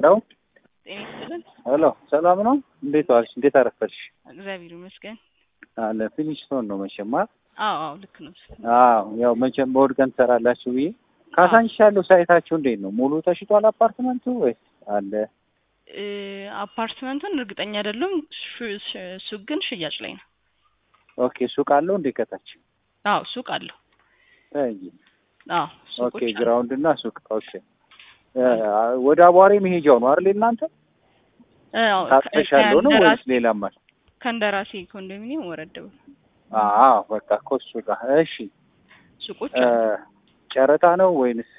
ነው። ጤና ይስጥልን። ሄሎ ሰላም ነው። እንዴት ዋልሽ? እንዴት አረፈልሽ? እግዚአብሔር ይመስገን። አለ ፊኒሽቶን ነው መቼም አ አዎ አዎ ልክ ነው። አዎ ያው መቼም በእሑድ ቀን ትሰራላችሁ ብዬ ካሳንቺስ ያለው ሳይታችሁ እንዴት ነው? ሙሉ ተሽጧል አፓርትመንቱ ወይስ አለ? እ አፓርትመንቱን እርግጠኛ አይደለሁም። ሹ- ሽ- ሱቅ ግን ሽያጭ ላይ ነው። ኦኬ ሱቅ አለው እንዴ ከታች? አዎ ሱቅ አለው። አይ አዎ ኦኬ ሱቆች አሉ። ግራውንድ እና ሱቅ ኦኬ። እ ወደ አቧሬ መሄጃው ነው አይደል እናንተ? አዎ ታጥፈሽ ያለው ነው ወይስ ከእንደራሴ ሌላም አለ? ከእንደራሴ ኮንዶሚኒየም ወረድ ብሎ አዎ በቃ እኮ እሱ ጋር እሺ። ሱቆች እ አሉ። ጨረታ ነው ወይንስ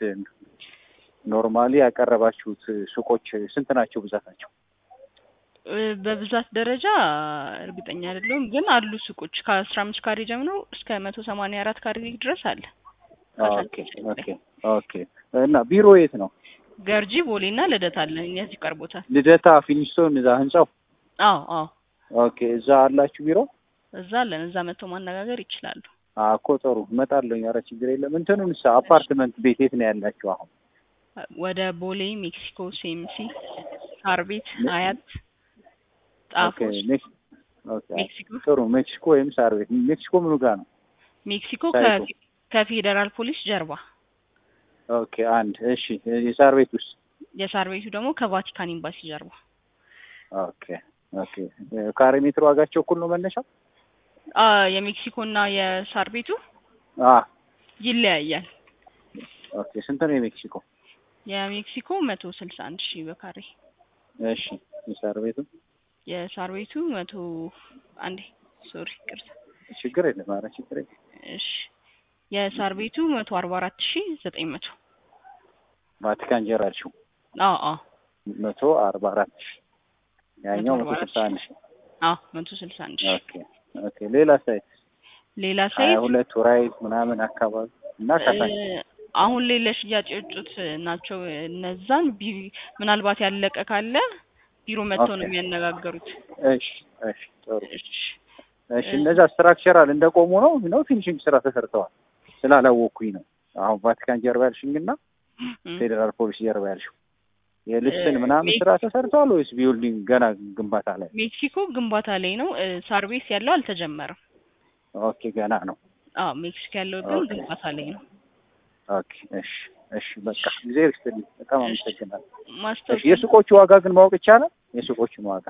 ኖርማሊ ያቀረባችሁት ሱቆች ስንት ናቸው ብዛታቸው? እ በብዛት ደረጃ እርግጠኛ አይደለሁም፣ ግን አሉ ሱቆች ከአስራ አምስት ካሬ ጀምሮ እስከ መቶ ሰማንያ አራት ካሬ ድረስ አለ። ኦኬ ኦኬ ኦኬ። እና ቢሮ የት ነው? ገርጂ ቦሌ እና ልደታ አለ። እነዚህ ቀርቦታል። ልደታ ፊኒስቶን እዛ ህንጻው። አዎ አዎ ኦኬ እዛ አላችሁ ቢሮ? እዛ አለን። እዛ መጥተው ማነጋገር ይችላሉ። አዎ እኮ ጥሩ እመጣለሁ። ኧረ ችግር የለም። እንትኑንስ አፓርትመንት ቤት የት ነው ያላችሁ አሁን? ወደ ቦሌ፣ ሜክሲኮ፣ ሴምሲ፣ ሳር ቤት፣ አያት፣ ኦኬ ጣፎ፣ ሜክስ ኦኬ ሜክሲኮ ጥሩ ሜክሲኮ ወይም ሳር ቤት። ሜክሲኮ ምኑ ጋር ነው? ሜክሲኮ ሳይቱ። ከፌ- ከፌዴራል ፖሊስ ጀርባ፣ ኦኬ አንድ እሺ። የሳር ቤት ውስጥ የሳር ቤቱ ደግሞ ከቫቲካን ኤምባሲ ጀርባ። ኦኬ ኦኬ። ካሬ ሜትር ዋጋቸው እኩል ነው መነሻው? አ የሜክሲኮ እና የሳር ቤቱ አ ይለያያል። ኦኬ ስንት ነው የሜክሲኮ? የሜክሲኮ መቶ ስልሳ አንድ ሺህ በካሬ እሺ የሳር ቤቱ የሳር ቤቱ መቶ አንዴ ሶሪ ቅርታ ችግር የለም። ኧረ ችግር የለም። እሺ የሳር ቤቱ መቶ አርባ አራት ሺህ ዘጠኝ መቶ ቫቲካን ጀራልሽው አዎ አዎ መቶ አርባ አራት ሺህ ያኛው መቶ መቶ አርባ ስልሳ አንድ ሺህ አዎ መቶ ስልሳ አንድ ሺህ ኦኬ ኦኬ። ሌላ ሳይት ሌላ ሀያ ሳይት ሁለት ራይት ምናምን አካባቢ እና ከታች እ አሁን ላይ ለሽያጭ የወጡት ናቸው። እነዛን ቢ- ምናልባት ያለቀ ካለ ቢሮ መጥተው ነው ኦኬ። የሚያነጋገሩት። እሺ እሺ ጥሩ እሺ እሺ። እነዛ ስትራክቸራል እንደቆሙ ነው ነው ፊኒሽንግ ስራ ተሰርተዋል ስላላወቅኩኝ ነው። አሁን ቫቲካን ጀርባ ያልሽኝ እና እም። ፌዴራል ፖሊስ ጀርባ ያልሽው የልስን እ ምናምን ሜክ- ስራ ተሰርተዋል ወይስ ቢውልዲንግ ገና ግንባታ ላይ? ሜክሲኮ ግንባታ ላይ ነው። እ ሳር ቤት ያለው አልተጀመረም። ኦኬ ገና ነው። አዎ ሜክሲኮ ያለው ግን ኦኬ። ግንባታ ላይ ነው። ኦኬ እሺ እሺ። በቃ ጊዜ ይስጥልኝ። በጣም እሺ አመሰግናለሁ። እሺ ማስታወቂያ የሱቆቹ ዋጋ ግን ማወቅ ይቻላል? የሱቆቹን ዋጋ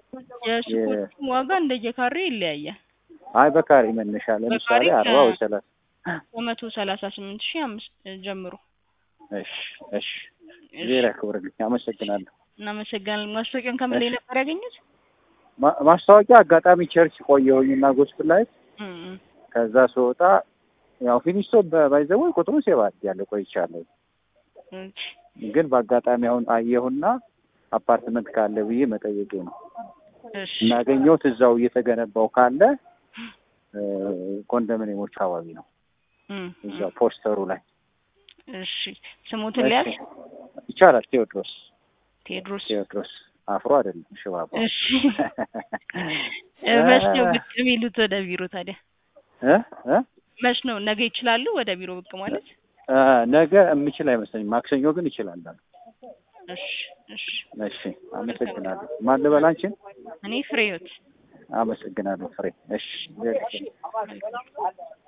የሱቆቹ ዋጋ እንደየካሬ ይለያያል። አይ በካሬ መነሻ ለምሳሌ በካሬ አርባ ወይ ሰላሳ ከመቶ ሰላሳ ስምንት ሺህ አምስት ጀምሮ እሺ እሺ። እሺ ዜር ያክብርልኝ። አመሰግናለሁ። እናመሰግናለን። ማስታወቂያውን ከምን ላይ እሺ ነበር ያገኙት? ማ- ማስታወቂያ አጋጣሚ ቸርች ቆየሁኝና ጎስፕል ላይ እም እም። ከዛ ስወጣ ያው ፊኒስቶ ባይዘው ቁጥሩ ሴባት ያለ ቆይቻለሁ። እሺ ግን በአጋጣሚ አሁን አየሁና አፓርትመንት ካለ ብዬ መጠየቄ ነው። እሺ እናገኘሁት እዛው እየተገነባው ካለ እ፣ ኮንዶሚኒየሞች አካባቢ ነው እም እም። እዛው ፖስተሩ ላይ እሺ ስሙትን እሺ ሊያዝ ይቻላል። ቴዎድሮስ ቴዎድሮስ ቴዎድሮስ አፍሮ አይደለም ሽባባ እሺ እ መች ነው ብቅ የሚሉት ወደ ቢሮ ታዲያ? እ እ መች ነው ነገ ይችላሉ ወደ ቢሮ ብቅ ማለት? እ፣ ነገ የምችል አይመስለኝም። ማክሰኞ ግን ይችላል። እሺ እሺ እሺ አመሰግናለሁ። ማን ልበል አንቺን? እኔ ፍሬህይወት አመሰግናለሁ ፍሬ። እሺ መልካም